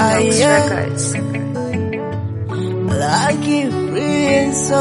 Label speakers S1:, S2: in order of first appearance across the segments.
S1: Vinox
S2: yeah.
S1: Records.
S2: Lucky Prince.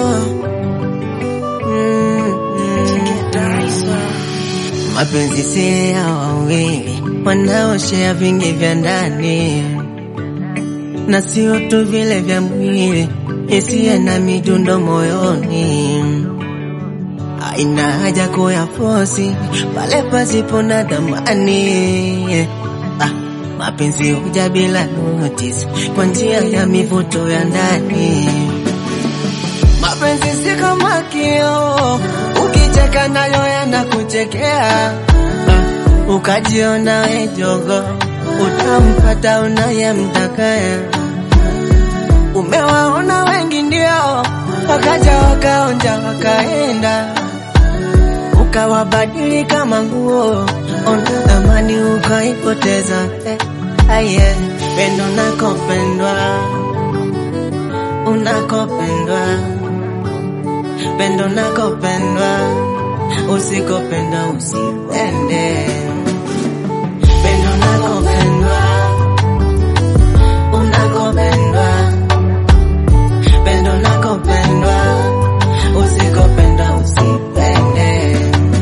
S2: Mapenzi si ya wawili wanaoshea vingi vya ndani na sio tu vile vya mwili, hisia na midundo moyoni. Haina haja kuyafosi pale pasipo na dhamani. Ah, mapenzi huja bila notice kwa njia ya mivuto ya ndani. Mapenzi si kama kioo, ukicheka nayo yanakuchekea. Ah, ukajiona we jogo, utampata unayemtaka. Umewaona wengi ndio wakaja wakaonja wakaenda, ukawabadili kama nguo, ona thamani ukaipoteza. Eh, aye, pendo nakopendwa, unakopendwa, pendo nakopendwa, usikopenda usipende, pendo nakopendwa, unakopendwa pendo nakopendwa, usikopenda usipende.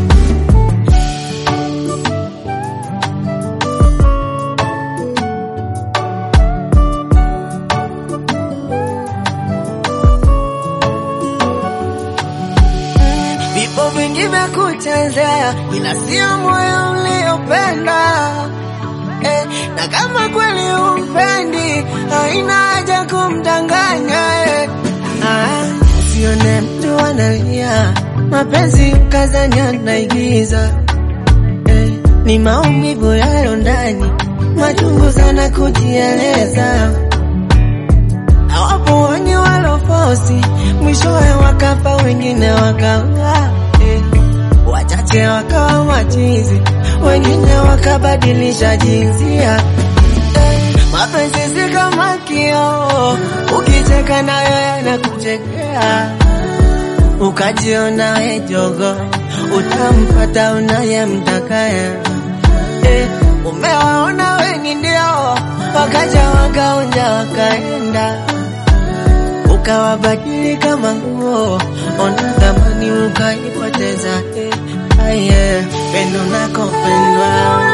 S2: Vipo vingi vya kuchezea, ila sio moyo uliopenda. Eh, na kama kweli umpendi, haina haja kumdanganya eh. Ah, usione mtu analia, mapenzi ukazania naigiza eh, ni maumivu yayo ndani, machungu sana kujieleza. Hawapo wenye walofosi, mwishowe wakafa, wengine wakaua eh, wachache wakawa machizi, wengine wakabadilisha jinsia eh, mapenzi si kama kioo, ukicheka nayo yanakuchekea, ukajiona we jogo, utampata unayemtakaya. Eh, umewaona wengi ndio wakaja wakaonja wakaenda, ukawabadili kama nguo, ona thamani ukaipoteza. Eh, aye, pendo nakopendwa,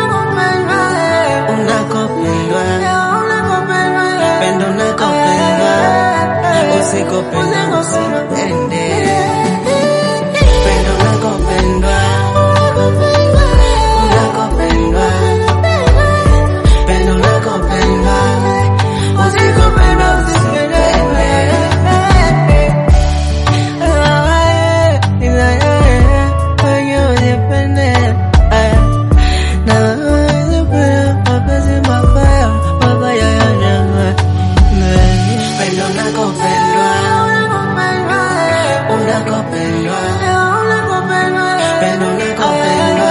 S2: unakopendwa, pendo nakopendwa, usikopenda usipende, pendo nakopendwa, unakopendwa, pendo nakopendwa, usikopenda usipende. Pendo nakopendwa, unakopendwa, pendo nakopendwa,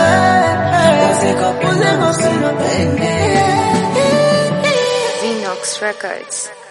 S2: usikopenda usipende.
S1: Vinox Records.